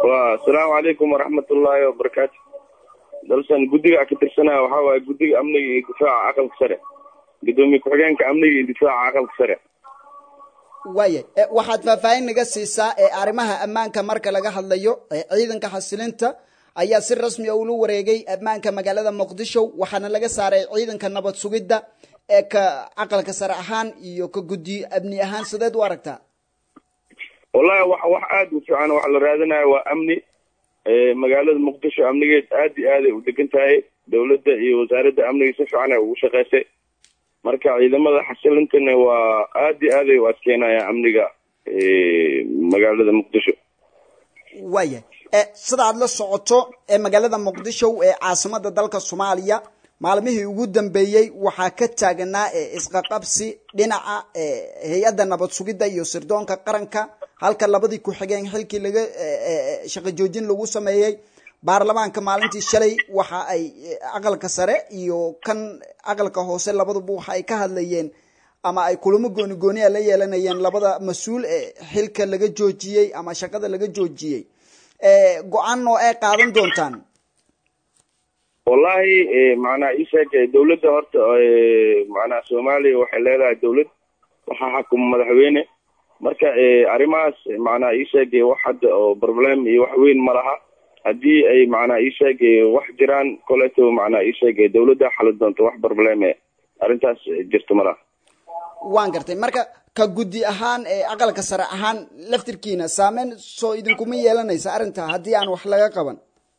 wa asalaamu calaykum waraxmatullaahi wabarakaatu dalsan guddiga ka tirsanaya waxaa waaye guddiga amniga iyo difaaca aqalka sare gudoomiye ku-xigeenka amniga iyo difaaca aqalka sare waaya waxaad faahfaahin naga siisaa ee arrimaha ammaanka marka laga hadlayo ciidanka xasilinta ayaa si rasmi a ula wareegay ammaanka magaalada muqdisho waxaana laga saaray ciidanka nabad sugidda ee ka aqalka sare ahaan iyo ka guddi amni ahaan sideed u aragtaa wallahi wax wax aada u fiican waxa la raadinaya waa amni magaalada muqdisho amnigeed aad iyo aaday u degan tahay dowladda iyo wasaaradda amniga si fiican ay ugu shaqeysay marka ciidamada xasilintana waa aad iyo aaday u adkeynaya amniga magaalada muqdisho waaya sida aad la socoto ee magaalada muqdisho ee caasimada dalka soomaaliya maalmihii ugu dambeeyey waxaa ka taaganaa isqaqabsi dhinaca hay-adda nabad sugidda iyo sirdoonka qaranka halka labadii ku-xigeen xilkii laga shaqo joojin lagu sameeyey baarlamaanka maalintii shalay waxa ay aqalka sare iyo kan aqalka hoose labaduba waxa ay ka hadlayeen ama ay kulamo gooni gooniya la yeelanayeen labada mas-uul ee xilka laga joojiyey ama shaqada laga joojiyey go-aan oo ay qaadan doontaan wallahi macnaa isheeg dawladda horta macnaa soomaaliya waxay leedahay dawlad waxaa xakuma madaxweyne marka arrimahaas macnaa isheeg wax hadda oo problem iyo wax weyn ma laha haddii ay macnaa isheeg wax jiraan koleto macnaa isheeg dawladda xali doonto wax probleme arrintaas jirto ma laha waan gartay marka ka guddi ahaan ee aqalka sare ahaan laftirkiina saameyn soo idinkuma yeelanaysa arrinta haddii aan wax laga qaban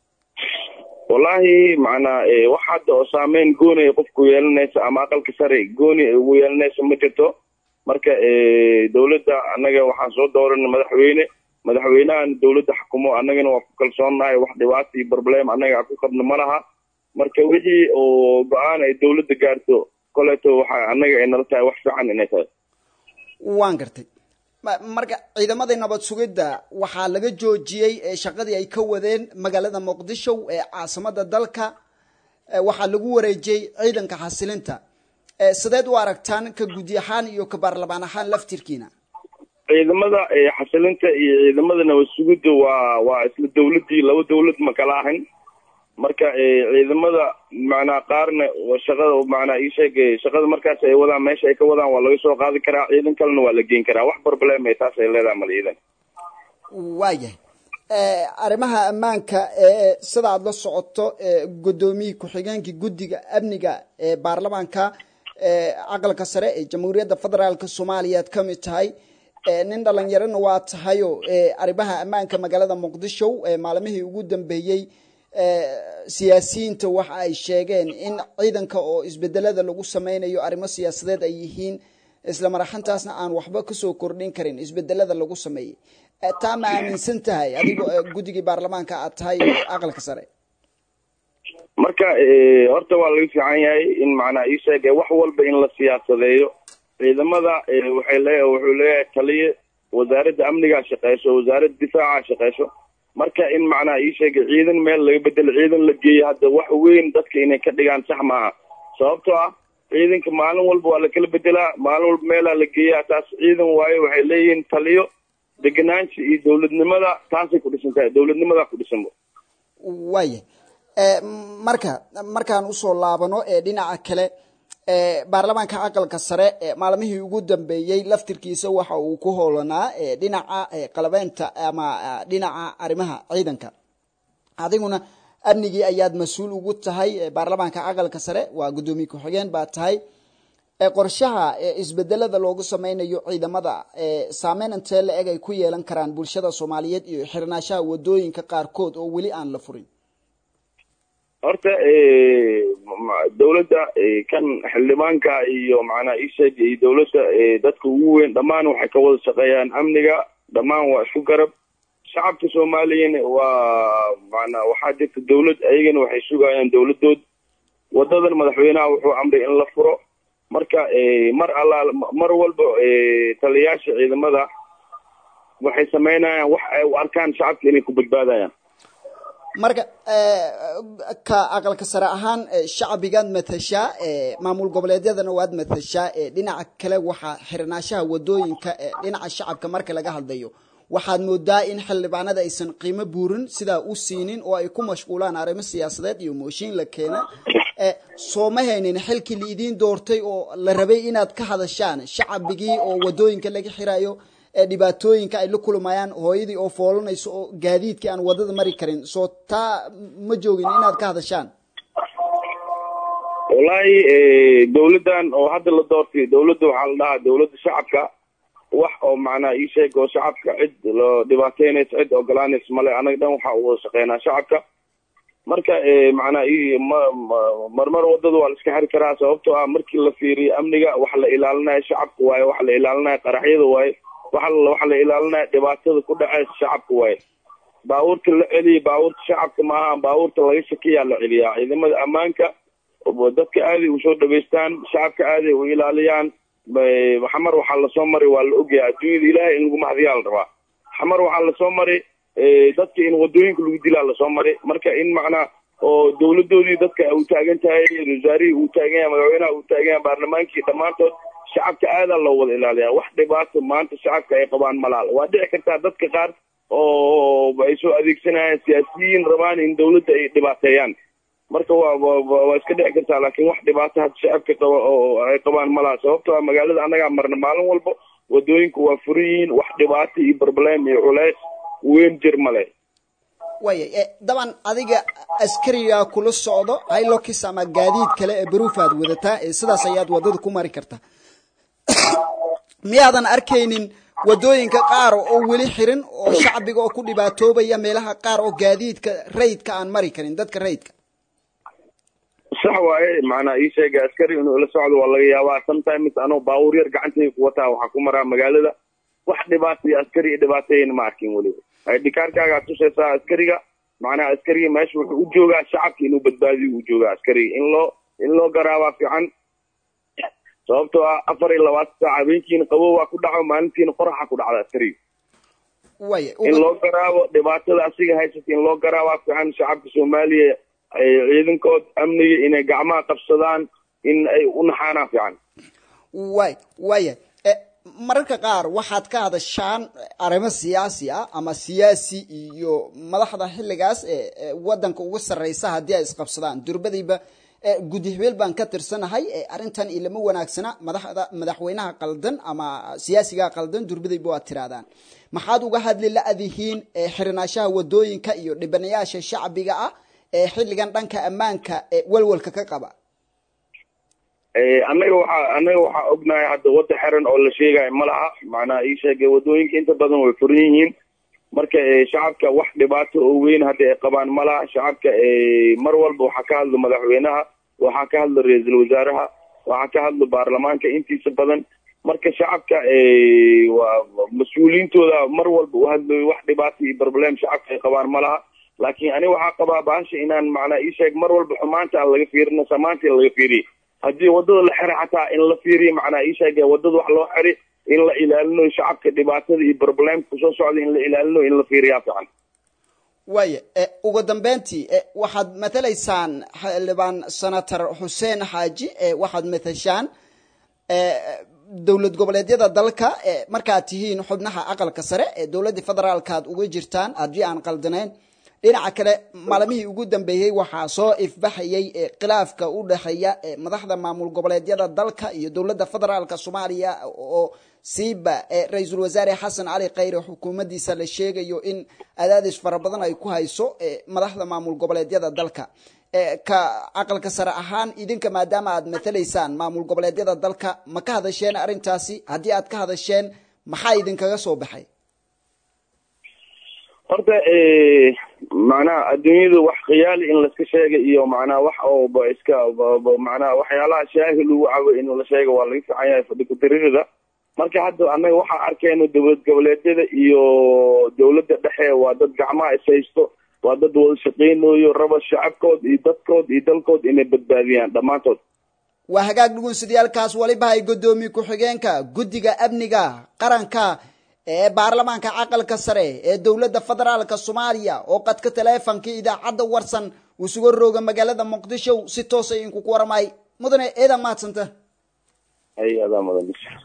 wallahi macnaa wax hadda oo saameyn gooni ay qofku yeelanaysa ama aqalka sare gooni ay ugu yeelanaysa ma jirto marka dawladda annaga waxaan soo dooranay madaxweyne madaxweynahan dawladda xukumo annagana waa ku kalsoonnahay wax dhibaata iyo problem annaga ku qabno ma laha marka wixii oo go-aan ay dawladda gaarto koleto waxa annaga ay nala tahay wax fiican inay tahay waan gartay marka ciidamadii nabad sugidda waxaa laga joojiyey shaqadii ay ka wadeen magaalada muqdisho ee caasimada dalka waxaa lagu wareejiyey ciidanka xasilinta sideed u aragtaan ka guddi ahaan iyo ka baarlamaan ahaan laftirkiina ciidamada xasilinta iyo ciidamada nabad sugidda waa waa isla dawladdii laba dawlad ma kala ahayn marka ciidamada macnaa qaarna shaqada macnaa isheeg shaqada markaas ay wadaan meesha ay ka wadaan waa laga soo qaadi karaa ciidan kalena waa la geyn karaa wax problem ay taas ay leedahay mal ciidan waayahay arrimaha ammaanka ee sida aada la socoto gudoomiyii ku-xigeenkii guddiga amniga ee baarlamaanka aqalka sare ee jamhuuriyadda federaalka soomaaliya ad kamid tahay nin dhalinyarona waa tahayo arrimaha ammaanka magaalada muqdisho maalmihii ugu dambeeyey siyaasiyiinta waxa ay sheegeen in ciidanka oo isbedelada lagu sameynayo arrimo siyaasadeed ay yihiin isla maraxantaasna aan waxba kasoo kordhin karin isbedelada lagu sameeyey taa ma aaminsan tahay adigoo guddigii baarlamaanka aad tahay aqalka sare marka horta waa laga fiican yahay in macnaa isheeg wax walba in la siyaasadeeyo ciidamada waxay le wuxuu leeyahay taliye wasaaradda amnigaa shaqeyso wasaaradda difaaca shaqeyso marka in macnaha isheega ciidan meel laga bedelo ciidan la geeyo hadda wax weyn dadka inay ka dhigaan sax maaha sababtoo ah ciidanka maalin walba waa lakala bedelaa maalin walba meelaa la geeyaa taas ciidan waayo waxay leeyihiin taliyo degenaansha iyo dawladnimada taasay ku dhisan tahay dawladnimadaa ku dhisanba waaya marka markaan usoo laabano ee dhinaca kale baarlamaanka aqalka sare maalmihii ugu dambeeyey laftirkiisa waxa uu ku hoolanaa dhinaca qalabeynta ama dhinaca arrimaha ciidanka adiguna amnigii ayaad mas-uul ugu tahay baarlamaanka aqalka sare waa guddoomiye ku-xigeen baa tahay qorshaha isbedelada loogu sameynayo ciidamada saameyn intee la eg ay ku yeelan karaan bulshada soomaaliyeed iyo xirnaashaha wadooyinka qaarkood oo weli aan la furin horta dawladda kan xildhibaanka iyo macnaa isheeg iyo dawladda dadka ugu weyn dhammaan waxay ka wada shaqeeyaan amniga dhammaan waa isku garab shacabka soomaaliyana waa macnaa waxaa jirta dawlad ayagana waxay sugayaan dawladood wadadan madaxweynaha wuxuu amray in la furo marka mar allaal mar walba taliyayaasha ciidamada waxay sameynayaan wax ay u arkaan shacabka inay ku badbaadayaan marka ka aqalka sare ahaan shacbigaad matashaa maamul goboleedyadana waad matashaa dhinaca kale waxaa xirnaashaha wadooyinka dhinaca shacabka marka laga hadlayo waxaad moodaa in xildhibaanada aysan qiimo buurin sidaa u siinin oo ay ku mashquulaan arrimo siyaasadeed iyo mooshiin la keena soo ma haynin xilkii laidiin doortay oo la rabay inaad ka hadashaan shacabigii oo wadooyinka laga xirayo dhibaatooyinka ay la kulmayaan hooyadii oo foolanayso oo gaadiidkii aan wadada mari karin soo taa ma joogin inaad ka hadashaan wallaahi dawladdan oo hadda la doortay dawladda waxaa la dhahaa dawladda shacabka wax oo macnaa ii sheeg oo shacabka cid loo dhibaateynaysa cid ogolaanaysa male anaga dhan waxa u wada shaqeynaa shacabka marka macnaa i ma marmar wadada waa la iska xiri karaa sababtoo ah markii la fiiriyo amniga waxa la ilaalinayo shacabka waaye waxa la ilaalinayo qaraxyada waaye waxa waxa la ilaalinayo dhibaatada ku dhaceysa shacabka waaye baabuurta la celiya baabuurta shacabka maaha baabuurta laga shakiyaa la celiyaa ciidamada ammaanka dadka aaday u soo dhageystaan shacabka aaday u ilaaliyaan xamar waxaa lasoo maray waa la ogyahay adduunyada ilaahay in lagu mahadiyaa la rabaa xamar waxaa lasoo maray dadka in wadooyinka lagu dilaa lasoo maray marka in macnaa oo dawladoodii dadka uu taagan tahay wasaarihii uu taagan yahay madaxweynaha uu taagan yahay baarlamaankii dhammaantood shacabka aadaa loo wada ilaaliyaa wax dhibaato maanta shacabka ay qabaan malaal waa dhici kartaa dadka qaar oo ay soo adeegsanayaan siyaasiyiin rabaan in dawladda ay dhibaateeyaan marka waa waa iska dhici kartaa laakiin wax dhibaato had shacabka qaba oo ay qabaan malaha sababtoo ah magaalada annagaa marna maalin walba wadooyinku waa furan yihiin wax dhibaato iyo barbalem iyo culeys weyn jir male waya daban adiga askarigaa kula socdo hilokis ama gaadiid kale ee baruuf aad wadataa sidaas ayaad wadada ku mari kartaa miyaadan arkaynin wadooyinka qaar oo weli xirin oo shacbiga oo ku dhibaatoobaya meelaha qaar oo gaadiidka rayidka aan mari karin dadka rayidka sax waaye macnaa ii sheega askari inuu ila socdo waa laga yaabaa sometimes anoo baabuur yar gacantayga ku wataa waxaa ku maraa magaalada wax dhibaata iyo askari iyo dhibaateyn ma arkin weliba dhikaarkaagaa tusaysaa askariga macnaha askariga meesha wuxuu u joogaa shacabka inuu badbaadiyo uu joogaa askariga in loo in loo garaabaa fiican sababtoo ah afar iyo labaatan saac habeenkiina qabow waa ku dhaco maalintiina qoraxa ku dhacda askariga waya in loo garaabo dhibaatada asiga haysata in loo garaabaa fiican shacabka soomaaliya ciidankood amniga inay gacmaha qabsadaan in ay u naxaanaa fiican way waya mararka qaar waxaad ka hadashaan arrimo siyaasi ah ama siyaasi iyo madaxda xilligaas ee wadanka uga sarreysa haddii ay isqabsadaan durbadiiba guddi hebeel baan ka tirsanahay arrintan ilama wanaagsana madaxda madaxweynaha qaldan ama siyaasiga qaldan durbadayba waad tirahdaan maxaad uga hadli la-dihiin xirinaashaha wadooyinka iyo dhibanayaasha shacbiga ah ee xilligan dhanka ammaanka walwalka ka qaba annaga waxaa annaga waxaa ognahay hadda wadda xiran oo la sheegayo ma laha macnaha ii sheegay wadooyinka inta badan way furan yihiin marka shacabka wax dhibaato oo weyn hadda ay qabaan ma laha shacabka mar walba waxaa ka hadlo madaxweynaha waxaa ka hadlo ra-iisul wasaaraha waxaa ka hadlo baarlamaanka intiisa badan marka shacabka waa mas-uuliyiintooda mar walba u hadlayo wax dhibaato iyo problem shacabka ay qabaan ma laha laakiin ani waxaa qabaa baasha inaan macnaa ii sheeg mar walba xumaanta aan laga fiirino samaanta laga fiiriyo haddii wadada la xira xataa in la fiiriyo macnaa ii sheeg wadada wax loo xiri in la ilaalino shacabka dhibaatada iyo problemka kusoo socda in la ilaalino in la fiiriyaa fiican waya ugu dambeyntii waxaad matalaysaan xildhibaan senator xuseen xaaji waxaad matashaan dowlad goboleedyada dalka markaad tihiin xubnaha aqalka sare ee dowladda federaalkaad uga jirtaan haddii aan qaldanayn dhinaca kale maalmihii ugu dambeeyey waxaa soo ifbaxayay khilaafka u dhexeeya madaxda maamul goboleedyada dalka iyo dowladda federaalka soomaaliya oo siiba ra-iisul wasaare xasan cali khayre xukuumaddiisa la sheegayo in adaadis fara badan ay ku hayso madaxda maamul goboleedyada dalka ka aqalka sare ahaan idinka maadaama aad matalaysaan maamul goboleedyada dalka ma ka hadasheen arrintaasi haddii aad ka hadasheen maxaa idinkaga soo baxay horta macnaha adduunyada wax khiyaali in laiska sheega iyo macnaha wax ooba iska macnaha waxyaalaha shaahi lagu cabo in la sheega waa laga fican yahay fadhi ku-tiririda marka hadda annaga waxaa arkayno dowlad goboleedyada iyo dowladda dhexe waa dad gacmaha ishaysto waa dad wada shaqeynayo raba shacabkood iyo dadkood iyo dalkood inay badbaadiyaan dhammaantood waa hagaag dhugunsidayaalkaas waliba ay guddoomiye ku-xigeenka guddiga amniga qaranka ee baarlamaanka caqalka sare ee dowladda federaalka soomaaliya oo qadka taleefonka idaacadda warsan uu suga rooga magaalada muqdisho si toosa idinku ku waramay mudane eedaa mahadsanta ay adaa mudan